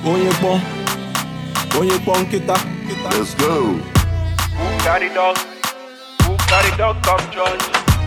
onye kpọ onye kpọ nkịta Let's go. Who carry dog? Who carry dog come church?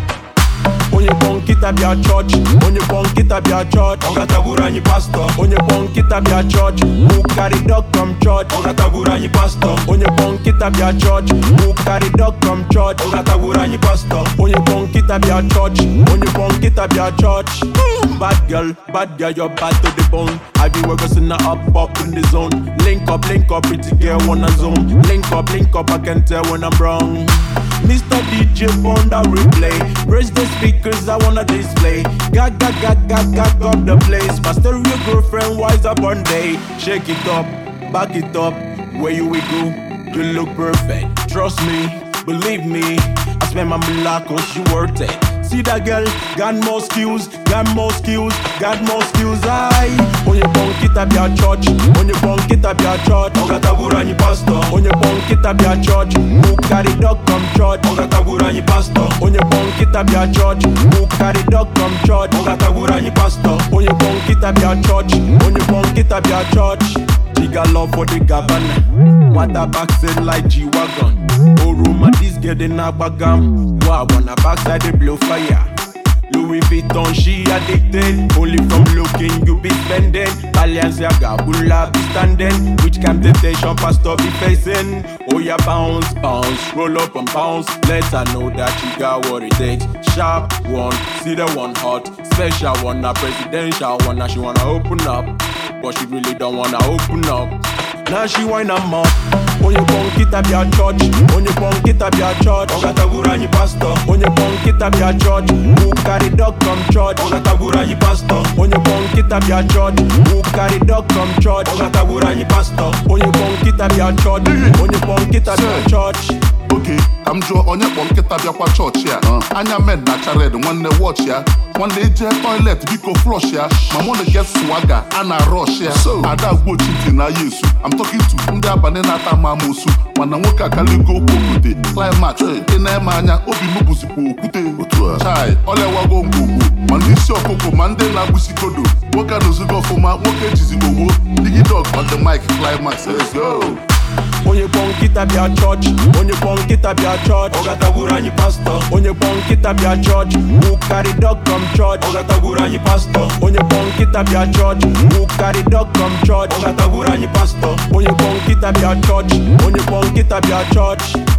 onye kpọ nkịta bịa chọọchị onye kpọ nkịta bịa chọọchị Ọ gatagburu anyị pastọ onye kpọ nkịta bịa chọọchị who carry dog come church Ọ gatagburu anyị pastọ onye kpọ nkịta bịa chọọchị who carry dog come church Ọ gatagburu anyị pastọ onye kpọ nkịta bịa chọọchị onye kpọ nkịta bịa chọọchị bad girl bad girl you're bad to the bone have you ever seen her up up in the zone link up link up pretty girl wanna zone link up link up i can tell when i'm wrong Mr. DJ on the replay Raise the speakers, I wanna display Gag, gag, gag, gag, gag up the place My stereo girlfriend wise up one day Shake it up, back it up Where you we go, you look perfect Trust me, believe me I spend my black cause you worth it See that girl, got more skills, got more skills, got more skills I Onye kpọ nkịta bịa church, onye kpọ nkịta bịa church Ọ gatagburu anyị pastọ Onye kpọ nkịta bịa church, who carry dog come church Ọ gatagburu anyị pastọ onye kpọ nkịta bịa chọọchị who carry dog come church Ọ gatagburu anyị pastọ onye kpọ nkịta bịa chọọchị onye kpọ nkịta bịa chọọchị she got love for the governor nwata backside like g-wagon oroma this girl dey na-agbaga m wa wanna backside dey blow fire Louis Vuitton, she addicted. Only from looking, you be spending. Balenciaga, Bula be standing. Which kind of temptation pastor be facing? Oh yeah, bounce, bounce, roll up and bounce. Let her know that you got what it takes. Sharp one, see the one hot. Special one, not presidential one. Now she wanna open up, but she really don't wanna open up. Now she wind am up. Onye kpọ nkịta bịa chọọchị, onye kpọ nkịta bịa chọọchị. Ọ gatagburu anyị pastọ onye kpọ nkịta bịa chọọchị who carry dog come church Ọ gatagburu anyị pastọ onye kpọ nkịta bịa chọọchị who carry dog come church Ọ gatagburu anyị pastọ onye kpọ nkịta bịa chọọchị onye kpọ nkịta bịa chọọchị oke ka m jụọ onye kpọ nkịta bịakwa chọọchị ya anya med na chared nwanne wọch ya nwanne ije toilet biko flush ya ma mụ na get swaga a na rush ya ada gbochiti na yesu I'm talking to ndị abalị na-ata m amosu mana nwoke akaligo okwute climax ị na-eme anya obi m bụzikwa okwute chai ọlịawago ngwugwu ma ndị isi ọkụkụ ma ndị na-agbụsikodo nwoke anọzigo ọfụma nwoke jizi ogbo digidog on the mic climax let's go onye kpọ nkịta bịa chọọchị onye kpọ nkịta bịa chọọchị Ọ gatagburu anyị pastọ onye kpọ nkịta bịa chọọchị who carry dog come church Ọ gatagburu anyị pastọ onye kpọ nkịta bịa chọọchị who carry dog come church Ọ gatagburu anyị pastọ onye kpọ nkịta bịa chọọchị onye kpọ nkịta bịa chọọchị